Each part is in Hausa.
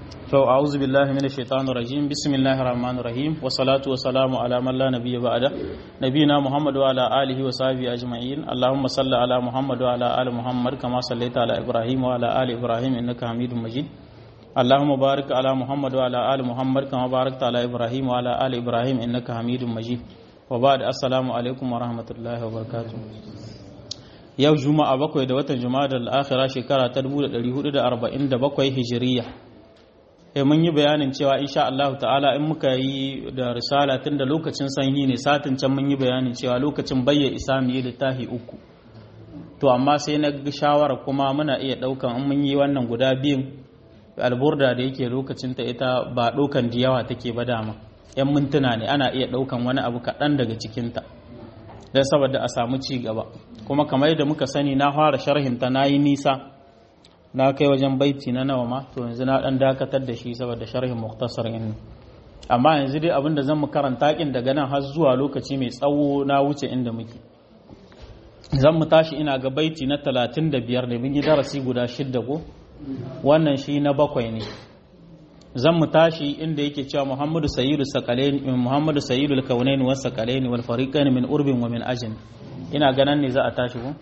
to a'udhu billahi minash shaitanir rajim bismillahir rahmanir rahim wa salatu wa salamu ala man la nabiyya ba'da nabiyina muhammad wa ala alihi wa sahbihi ajma'in allahumma salli ala muhammad wa ala ali muhammad kama sallaita ala ibrahim wa ala ali ibrahim innaka hamidum majid اللهم بارك على محمد وعلى آل محمد كما باركت على إبراهيم وعلى آل إبراهيم إنك حميد مجيد وبعد السلام عليكم ورحمة الله وبركاته yau juma'a bakwai da watan juma'a da al'akhira shekara ta 1447 hijiriya e mun yi bayanin cewa insha Allah ta'ala in muka yi da risala tun da lokacin sanyi ne satin can mun yi bayanin cewa lokacin bayya isa mu yi littafi uku to amma sai na ga shawara kuma muna iya daukan in mun yi wannan guda biyun alburda da yake lokacin ta ita ba ɗaukan da yawa take ba dama yan mintuna ne ana iya ɗaukan wani abu kaɗan daga cikinta don saboda a samu ci gaba kuma kamar yadda muka sani na fara sharhinta na yi nisa na kai wajen baiti na nawa ma to yanzu na ɗan dakatar da shi saboda sharhin muktasar in amma yanzu dai abinda zan mu karanta kin daga nan har zuwa lokaci mai tsawo na wuce inda muke zan mu tashi ina ga baiti na talatin da biyar da mun yi darasi guda shidda ko wannan shi na bakwai ne zan mu tashi inda yake cewa muhammadu sayyidu sakalaini muhammadu sayyidu kaunaini was sakalaini wal fariqaini min urbin wa min ajin ina ganan ne za a tashi ko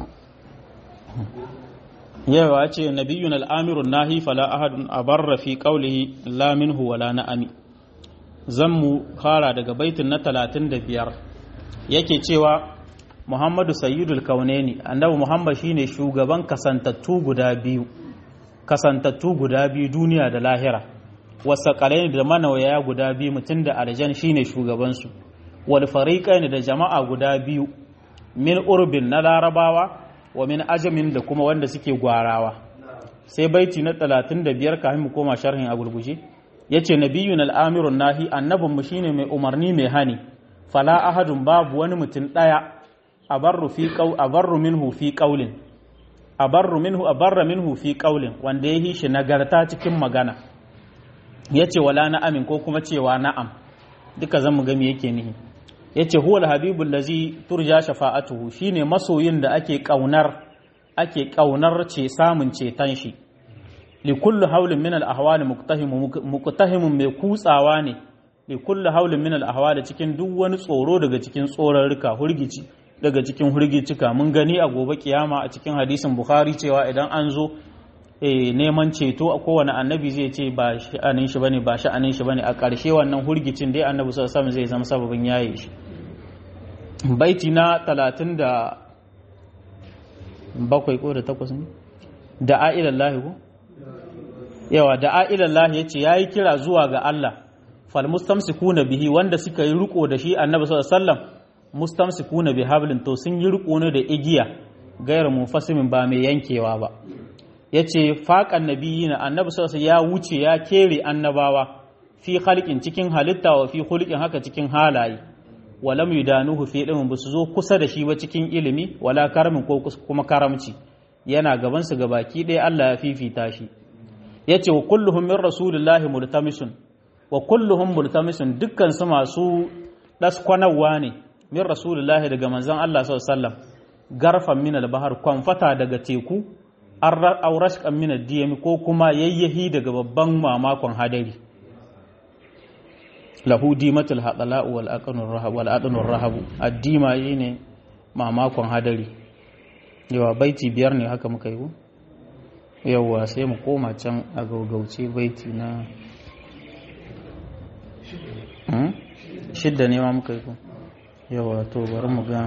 yawa ce nabiyyun al-amiru nahi fala ahadun abarra fi qawlihi la minhu wala na'ami zan mu fara daga baitin na 35 yake cewa muhammadu sayyidul kaunaini annabi muhammad shine shugaban kasantattu guda biyu kasantattu guda biyu duniya da lahira wasaƙalai da manawaya guda biyu mutum da aljan shine shugabansu wal fariqain da jama'a guda biyu min urbin na larabawa wa min ajamin da kuma wanda suke gwarawa sai baiti na 35 kafin mu koma sharhin a gurguje yace nabiyyun al-amirun nahi annabin mu shine mai umarni mai hani fala ahadun babu wani mutum daya abarru fi qaw abarru minhu fi qawlin abarru minhu abarra minhu fi qaulin wanda ya shi nagarta cikin magana yace wala na'amin ko kuma cewa na'am duka zan mu ga me yake nihi yace huwal habibul ladzi turja shafa'atuhu shine masoyin da ake kaunar ake kaunar ce samun ceton shi li kulli haulin min al ahwal muqtahim muqtahimun mai kutsawa ne li kulli haulin min al ahwal cikin duk wani tsoro daga cikin tsorarruka hurgici daga cikin hurgicika mun gani a gobe kiyama a cikin hadisin bukhari cewa idan an zo neman ceto a kowane annabi zai ce ba sha'anin shi bane ba sha'anin shi bane a ƙarshe wannan hurgicin dai annabi sallallahu alaihi zai zama sababin yaye shi baiti na talatin da bakwai ko da takwas ne da a'ilallahi ko yawa da a'ilallahi yace yayi kira zuwa ga Allah fal mustamsikuna bihi wanda suka yi riko da shi annabi sallallahu alaihi wasallam mustamsikuna bi hablin to sun yi riko ne da igiya gairar munfasimin ba mai yankewa ba yace faqan nabiyina annabi sallallahu ya wuce ya kere annabawa fi khalqin cikin halitta wa fi khulqin haka cikin halaye walam yudanuhu fi ilmin basu zo kusa da shi ba cikin ilimi wala karamin ko kuma karamci yana gaban su gabaki ɗaya Allah ya fifita shi yace wa kulluhum min rasulillahi multamisun wa kulluhum multamisun dukkan su masu daskwanawa ne min rasulullahi daga manzon Allah sallallahu garfan min al-bahar kwamfata daga teku aurashkan min ad ko kuma yayyahi daga babban mamakon hadari lahu dimatul hadala wal aqanur rahab wal aqanur rahab addima ne mamakon hadari yawa baiti biyar ne haka muka yi yawa sai mu koma can a gaugauce baiti na shidda ne ma muka yi yawa to bari mu ga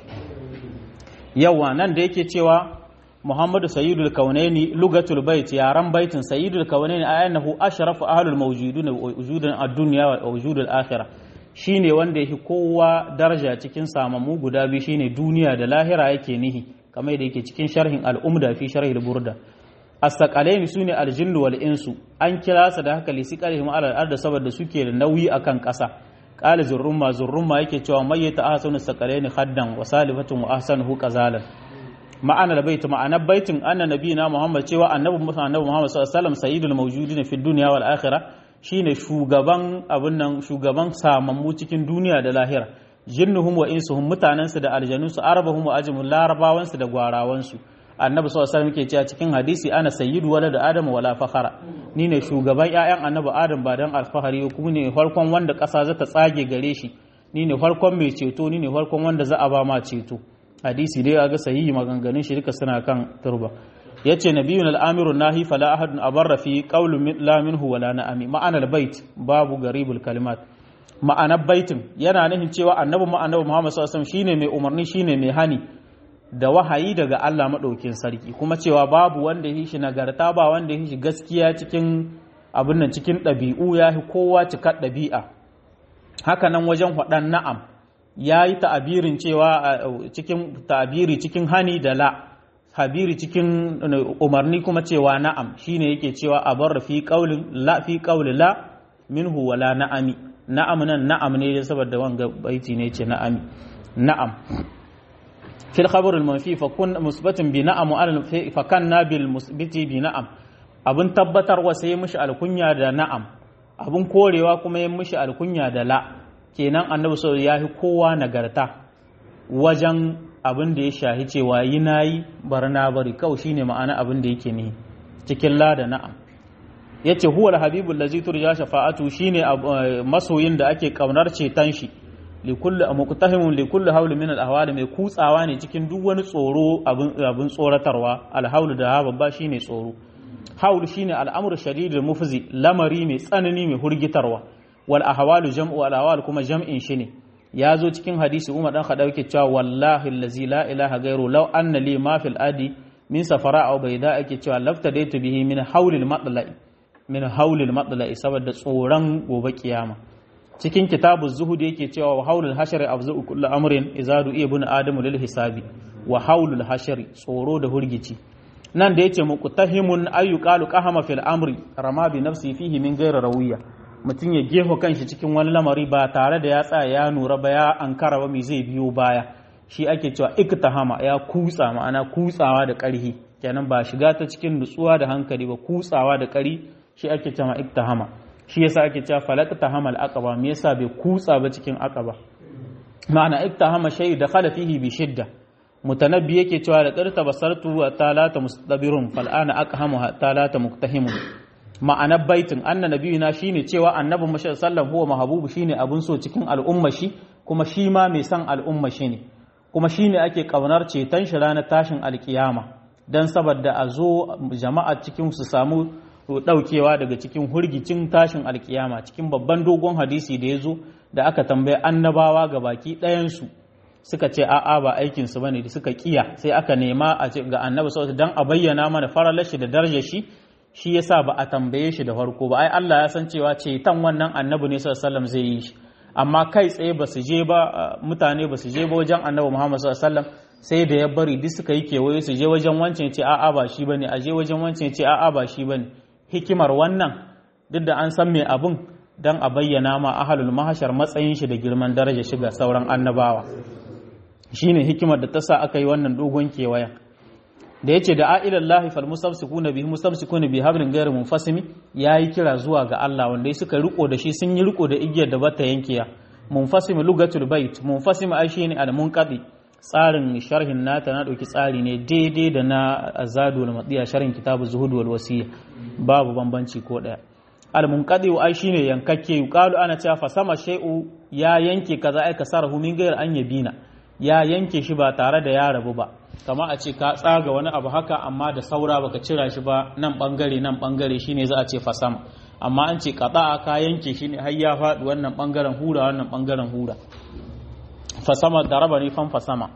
yawa nan da yake cewa Muhammadu Sayyidul Kaunaini lugatul bait yaran baitin Sayyidul Kaunaini ayanahu ashrafu ahlul mawjudun wujudan ad-dunya wa wujudul akhirah shine wanda yake kowa daraja cikin samamu guda biyu shine duniya da lahira yake nihi kamar yadda yake cikin sharhin al-umda fi sharhil burda as-saqalaini sune al-jinnu wal insu an kira su da haka lisiqalihim ala al saboda suke da nauyi akan ƙasa qala zurrumma zurrumma yake cewa mayyata ahsanu saqalaini khaddan wa salifatun wa ahsanuhu qazalan ma'ana bait ma'anar baitin anna nabiyina muhammad cewa annabi annabi muhammad sallallahu alaihi wasallam sayyidul mawjudin fi dunya wal akhirah shine shugaban abun nan shugaban samammu cikin duniya da lahira jinnuhum wa insuhum mutanansu da aljanunsu arabahum wa ajmul larabawansu da gwarawansu annabi sallallahu alaihi wasallam yake cewa cikin hadisi ana sayyidu walad adam wala fakhara ni ne shugaban ƴaƴan annabi adam ba dan alfahari kuma ne farkon wanda ƙasa za ta tsage gare shi ni ne farkon mai ceto ni ne farkon wanda za a ba ma ceto hadisi dai ga sahihi maganganun shi duka suna kan turba yace nabiyun al-amiru nahi fala ahadun abarra fi qawlin la minhu wala na'ami ma'ana al-bait babu garibul kalimat ma'anar baitin yana nufin cewa annabi mu annabi Muhammad sallallahu alaihi wasallam shine mai umarni shine mai hani da wahayi daga Allah madaukin sarki kuma cewa babu wanda yi shi nagarta ba wanda yi shi gaskiya cikin abin nan cikin ɗabi'u ya fi kowa cikar ɗabi'a haka nan wajen faɗan na'am ya yi ta'abirin cewa cikin ta'abiri cikin hani da la habiri cikin umarni kuma cewa na'am shine yake cewa a bar fi qaulin la fi qauli la minhu wala na'ami na'am nan na'am ne saboda wanga baiti ne ce na'ami na'am fil khabar al manfi fa kun musbatin bi na'am al fa kanna bil musbiti bi na'am abun tabbatarwa sai mishi alkunya da na'am abun korewa kuma yin mishi alkunya da la kenan annabi sallallahu ya fi kowa nagarta wajen abin da ya shahi cewa yi na yi bar na bari kawai shine ma'ana abin da yake ne cikin la da na'am yace huwa al-habibul ladzi turja shafa'atu shine masoyin da ake kaunar ceton shi li kulli muqtahimun li kulli hawl min al-ahwal mai kutsawa ne cikin duk wani tsoro abin abin tsoratarwa al-hawl da babba shine tsoro hawl shine al-amru shadidul mufzi lamari mai tsanani mai hurgitarwa wal ahwalu jam'u al ahwal kuma jam'in shi ne ya zo cikin hadisi Umar dan Khattab yake cewa wallahi allazi la ilaha ghairu law anna li ma fil adi min safara aw bayda ake cewa laftadaitu bihi min hawlil matla'i min hawlil matla'i saboda tsoron gobe kiyama cikin kitabu zuhud yake cewa wa hawlul hashri afzu kullu amrin izadu ibn adamu lil hisabi wa hawlul hashri tsoro da hurgici nan da yace muqtahimun ayyuqalu qahama fil amri rama bi nafsi fihi min ghairi rawiya mutum ya gefa kanshi cikin wani lamari ba tare da ya tsaya ya nura ba ya ankara ba mai zai biyo baya shi ake cewa iktahama ya kutsa ma'ana kutsawa da ƙarhi kenan ba shiga ta cikin nutsuwa da hankali ba kutsawa da ƙari shi ake cewa iktahama shi yasa ake cewa falaqtahama al-aqaba me yasa bai kutsa ba cikin aqaba ma'ana iktahama shay da khala fihi bi shidda mutanabbi yake cewa da qarta basartu wa talata mustabirun fal ana aqhamu talata muktahimun ma'anar baitin anna nabiyuna shine cewa annabi mu sallallahu huwa mahabubu shine abun so cikin al'umma shi kuma shi ma mai san al'umma shi ne kuma shine ake kaunar ceton shi ranar tashin alkiyama dan saboda a zo jama'a cikin su samu daukewa daga cikin hurgicin tashin alkiyama cikin babban dogon hadisi da ya zo da aka tambaye annabawa ga baki ɗayan su suka ce a'a ba aikin su bane da suka kiya sai aka nema a ga annabi sallallahu dan a bayyana mana faralar shi da darajar shi shi yasa ba a tambaye shi da farko ba ai Allah ya san cewa ceton wannan annabi ne sallallahu alaihi zai yi shi amma kai tsaye ba su je ba mutane ba su je ba wajen annabi Muhammad sallallahu alaihi sai da ya bari duk suka yi kewaye su je wajen wancan ce a'a ba shi bane a je wajen wancan ce a'a ba shi bane hikimar wannan duk da an san me abun dan a bayyana ma ahlul mahashar matsayin shi da girman daraja shiga sauran annabawa shine hikimar da ta sa aka yi wannan dogon kewayen da yace da a'ilallahi fal mustamsikuna bihi mustamsikuna bi hablin ghayr munfasimi yayi kira zuwa ga Allah wanda suka riko da shi sun yi riko da igiyar da bata yankiya munfasim lugatul bait munfasim ai shine al munqadi tsarin sharhin nata na dauki tsari ne daidai da na azadu wal madiya sharhin kitabu zuhud wal wasiya babu bambanci ko daya al munqadi ai shine yankakke yuqalu ana cewa fa sama shay'u ya yanke kaza ai kasarahu min ghayr an yabina ya yanke shi ba tare da ya rabu ba kama a ce ka tsaga wani abu haka amma da saura baka cira shi ba nan bangare nan bangare shine za a ce fasama amma an ce kada ka yanke shi ne har ya faɗi wannan bangaren hura wannan bangaren hura fasama da raba ne fan fasama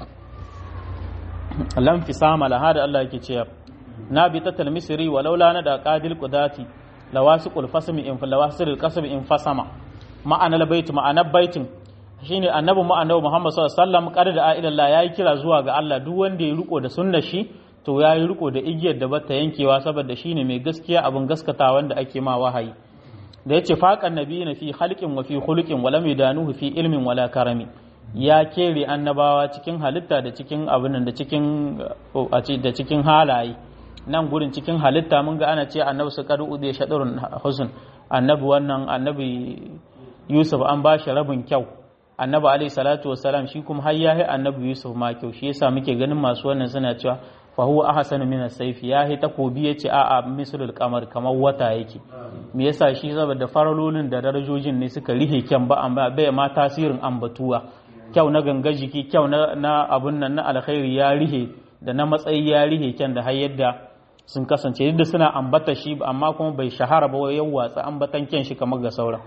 lam fisama la hada Allah yake cewa na bi ta talmisiri walau la na da qadil qudati lawasiqul fasmi in lawasiqul qasmi in fasama ma'anar bait ma'anar baitin shine annabi mu annabi Muhammad sallallahu alaihi wasallam kada da a'ilallah yayi kira zuwa ga Allah duk wanda ya riko da sunnar shi to yayi riko da igiyar da bata yankewa saboda shine mai gaskiya abin gaskata wanda ake ma wahayi da yace faqan nabiyina fi khalqin wa fi khuluqin wa lam yudanuhu fi ilmin wala karami ya kere annabawa cikin halitta da cikin abin da cikin da cikin halaye nan gurin cikin halitta mun ga ana ce annabi su kadu ude shadurun husn annabi wannan annabi Yusuf an ba shi rabin kyau annabi alaihi salatu wassalam shi kuma har yayi annabi yusuf ma kyau shi yasa muke ganin masu wannan suna cewa fa huwa ahsanu min as-sayf ya hi takobi yace a'a mislul qamar kamar wata yake me yasa shi saboda faralolin da darajojin ne suka rihe kyan ba amma bai ma tasirin ambatuwa kyau na ganga jiki kyau na, na abun nan na alkhairi ya rihe da na matsayi ya rihe kyan da har yadda sun kasance yadda suna ambata shi amma kuma bai shahara ba yau watsa ambatan kyan shi kamar ga sauran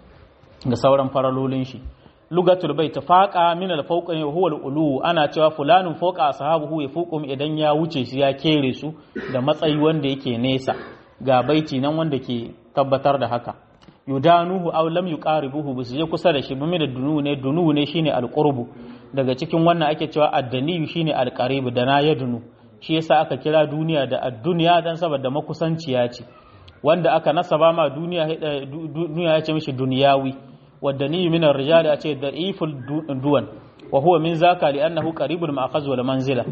ga sauran faralolin shi lugatul bai tafaqa min al fawqa huwa al ulu ana cewa fulanun fawqa ashabuhu ya fuqum idan ya wuce shi ya kere su da matsayi wanda yake nesa ga baiti nan wanda ke tabbatar da haka yudanuhu aw lam yuqaribuhu bisu je kusa da shi bumi da dunu ne dunu ne shine al qurbu daga cikin wannan ake cewa addaniyu shine al qarib da na yadunu shi yasa aka kira duniya da ad-dunya dan saboda makusanciya ce wanda aka nasaba ma duniya duniya ya ce mishi duniyawi والدني من الرجال أتي ضعيف الدون وهو من ذاك لأنه قريب المأخذ والمنزلة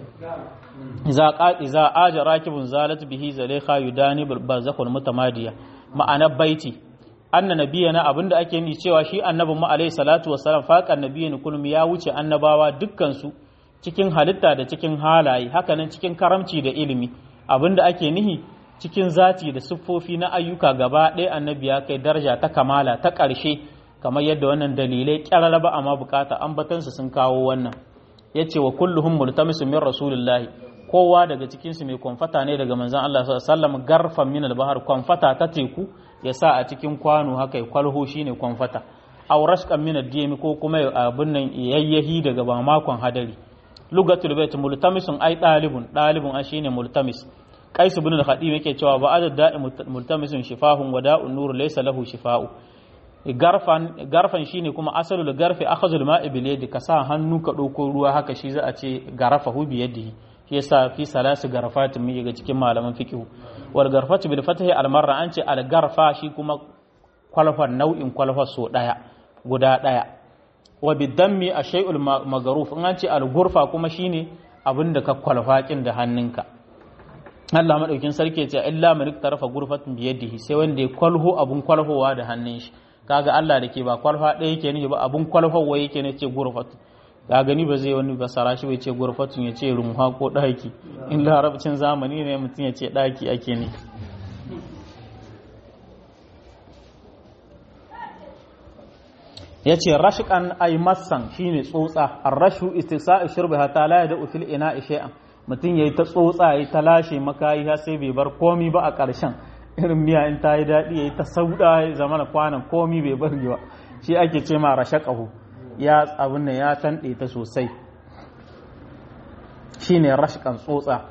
إذا قال إذا آج راكب زالت به زليخا يداني بالبرزخ المتمادية معنى بيتي أن نبينا أبن ake ni cewa shi annabin mu alaihi salatu wassalam faƙan nabiyin kullum ya wuce annabawa dukkan su cikin halitta da cikin halaye hakanan cikin karamci da ilimi abin da ake nihi cikin zati da siffofi na ayyuka gaba ɗaya annabi ya kai daraja ta kamala ta ƙarshe kamar yadda wannan dalilai kyarara ba amma bukata ambatansu sun kawo wannan ya ce wa kulluhum multamisu min rasulillahi kowa daga cikinsu mai kwamfata ne daga manzan Allah sallam garfan min albahar kwamfata ta teku ya sa a cikin kwano haka ya kwalho shine kwamfata aw rashqan min ad ko kuma abin nan yayyahi daga ba makon hadari lugatul bait multamisun ai dalibun dalibun a shine multamis qais ibn al-khadim yake cewa ba adad da'i multamisun shifahun wada'un nur laysa lahu shifa'u garfan garfan shine kuma asalul garfi akhazul ma'i bil yadi ka sa hannu ka dauko ruwa haka shi za a ce garafahu bi yadihi shi yasa fi salasu garfatin mu ga cikin malaman fiqh wal garfatu bil fathi al marra an ce al garfa shi kuma kwalfan nau'in kwalfa so daya guda daya wa bidammi ashay'ul magaruf in an ce al gurfa kuma shine abinda ka kwalfa kin da hannunka Allah madaukin sarki ya ce illa man iktarafa gurfatin bi yadihi sai wanda ya kwalho abun kwalhowa da hannun shi kaga Allah da ke ba kwalfa ɗaya yake ne ba abun kwalfawa yake ne ce gurfatu ka gani ba zai wani basara shi bai ce gurfatun ya ce rumha ko ɗaki in larabcin zamani ne mutum ya ce ɗaki ake ne ya ce rashikan ai massan shine tsotsa arrashu istisa'u shurbi hatta la yad'u fil ina shay'an mutum yayi ta tsotsa yayi ta lashe makayi har sai bai bar komi ba a ƙarshen irin miya in ta yi daɗi yayi ta sauda ya zama na kwanan komi bai bari ba shi ake ce ma rashaqahu ya abin nan ya tanɗe ta sosai shine rashqan tsotsa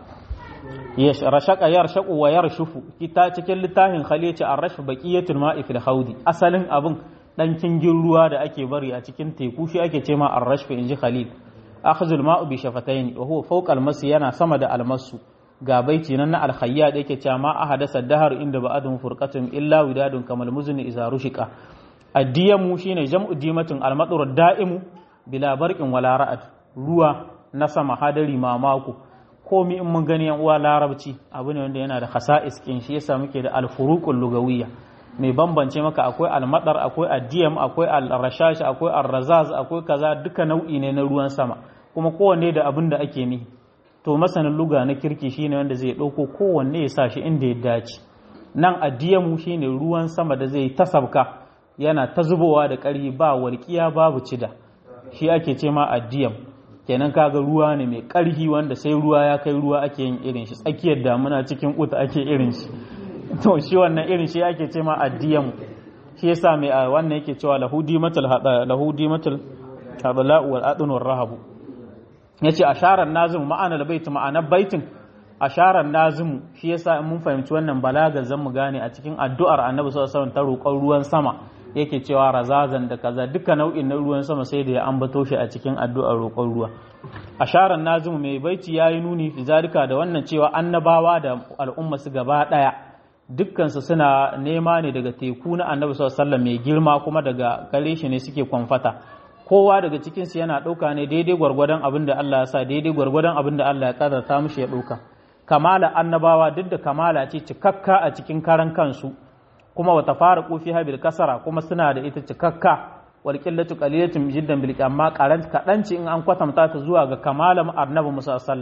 rashaka yarshaku wa yarshufu kita cikin littafin khalici ar-rashfu baqiyatul ma'i fil haudi asalin abin dan kingin ruwa da ake bari a cikin teku shi ake ce ma ar-rashfu inji khalil akhzul ma'u bi shafatayn wa huwa fawqa al-mas yana sama da al-masu ga baiti nan na al-khayyad yake cewa ma ahadasa dahar inda ba'adun furqatun illa widadun kamal muzni iza rushika addiyamu shine jam'u dimatin al-madru da'imu bila barqin wala ra'ad ruwa na sama hadari mamako komi in mun gani yan uwa larabci abu ne wanda yana da khasa'is kin shi yasa muke da al-furuqul lugawiyya mai bambance maka akwai al-madar akwai addiyam akwai al-rashash akwai ar-razaz akwai kaza duka nau'i ne na ruwan sama kuma kowanne da abin da ake nihi to masanin luga na kirki shine wanda zai dauko kowanne ya sa shi inda ya dace nan addiyamu shine ruwan sama da zai tasabka yana ta zubowa da ƙarfi ba walƙiya babu cida shi ake ce ma addiyam kenan kaga ruwa ne mai ƙarfi wanda sai ruwa ya kai ruwa ake yin irin shi tsakiyar damuna cikin kuta ake irin shi to shi wannan irin shi ake ce ma addiyam shi yasa mai wannan yake cewa lahudi matal hada lahudi matal hadala wal adun war rahabu yace asharar nazim ma'ana bait ma'anar baitin asharar nazim shi yasa in mun fahimci wannan balaga zan mu gane a cikin addu'ar annabi sallallahu alaihi wasallam ta roƙon ruwan sama yake cewa razazan da kaza duka nau'in na ruwan sama sai da ya ambato shi a cikin addu'ar roƙon ruwa asharar nazimu mai baiti yayi nuni fi zalika da wannan cewa annabawa da al'umma su gaba daya dukkan su suna nema ne daga teku na annabi sallallahu alaihi mai girma kuma daga gare shi ne suke kwamfata kowa daga cikin su yana ɗauka ne daidai gwargwadon abin da Allah ya sa daidai gwargwadon abin da Allah ya kadarta mishi ya ɗauka kamala annabawa duk da kamala ce cikakka a cikin karan kansu kuma wata fara kofi habil kasara kuma suna da ita cikakka wal qillatu qalilatun jiddan bil amma qaran kadanci in an kwatanta ta zuwa ga kamalan annabi Musa sallam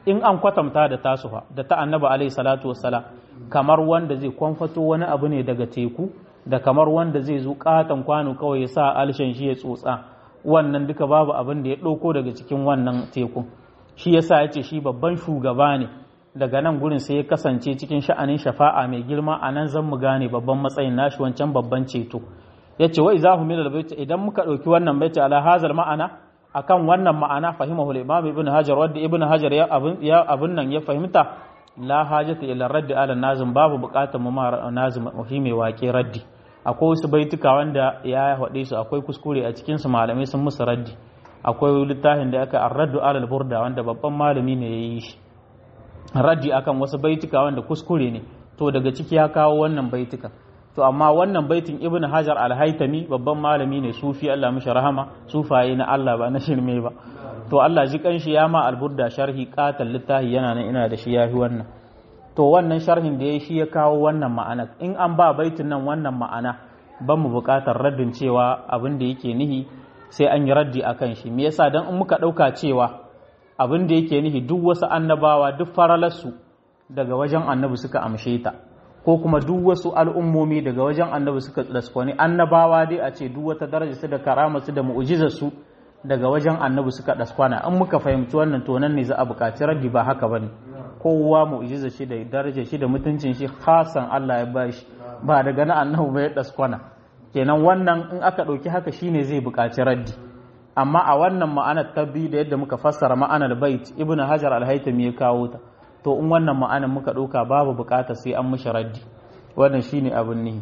in an kwatanta da tasu fa da ta annabi alaihi salatu wassalam kamar wanda zai kwamfato wani abu ne daga teku da kamar wanda zai zo katon kwano kawai ya sa alshen shi ya tsotsa wannan duka babu abin da ya ɗauko daga cikin wannan teku shi yasa ya ce shi babban shugaba ne daga nan gurin sai ya kasance cikin sha'anin shafa'a mai girma a nan zan mu gane babban matsayin nashi wancan babban ceto ya ce wai zahu milal baiti idan muka ɗauki wannan baiti ala hazal ma'ana akan wannan ma'ana fahimahu al-imam ibn hajar wadda ibn hajar ya abin ya abin nan ya fahimta la hajata ila raddi ala nazim babu bukatar mu ma nazim fi mai waƙe raddi akwai wasu baituka wanda ya haɗe su akwai kuskure a cikin su malamai sun musu raddi akwai littafin da aka arraddu ala burda wanda babban malami ne ya yi shi raddi akan wasu baituka wanda kuskure ne to daga ciki ya kawo wannan baituka to amma wannan baitin ibn hajar al-haitami babban malami ne sufi Allah mishi rahama sufaye na Allah ba na shirme ba to Allah ji kanshi ya ma alburda sharhi qatal littahi yana nan ina da shi yafi wannan to wannan sharhin da yayi shi ya kawo wannan ma'ana in an ba baitin nan wannan ma'ana ban mu buƙatar raddin cewa abin da yake nihi sai an yi raddi akan shi me yasa dan in muka dauka cewa abin da yake nihi duk wasu annabawa duk faralarsu daga wajen annabi suka amshe ta ko kuma duk wasu al'ummomi daga wajen annabi suka tsaskoni annabawa dai a ce duk wata daraja su da karama su da mu'ujizar su daga wajen annabi suka daskwana in muka fahimci wannan to nan ne za a buƙaci raddi ba haka bane kowa mu'ujizar shi da darajar shi da mutuncin shi khasan Allah ya bashi ba daga na annabi ba ya daskwana kenan wannan in aka ɗauki haka shine zai buƙaci raddi amma a wannan ma'anar ta biyu da yadda muka fassara ma'anar bait ibnu hajar al-haytami ya kawo ta to in wannan ma'anar muka ɗauka babu buƙatar sai an mishi raddi wannan shine abin nihi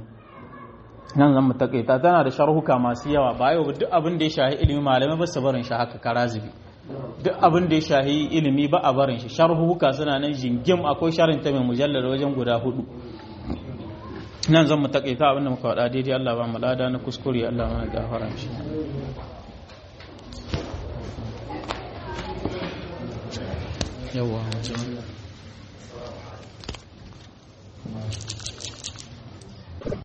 nan zan mu takaita tana da sharhuka masu yawa ba yau duk abin da ya shahi ilimi malamai ba su barin shi haka karazibi duk abin da ya shahi ilimi ba a barin shi sharhuka suna nan jingim akwai sharin ta mai mujallar wajen guda hudu nan zan mu takaita abin da muka faɗa daidai Allah ba mu lada na kuskure Allah mana gafara shi yawa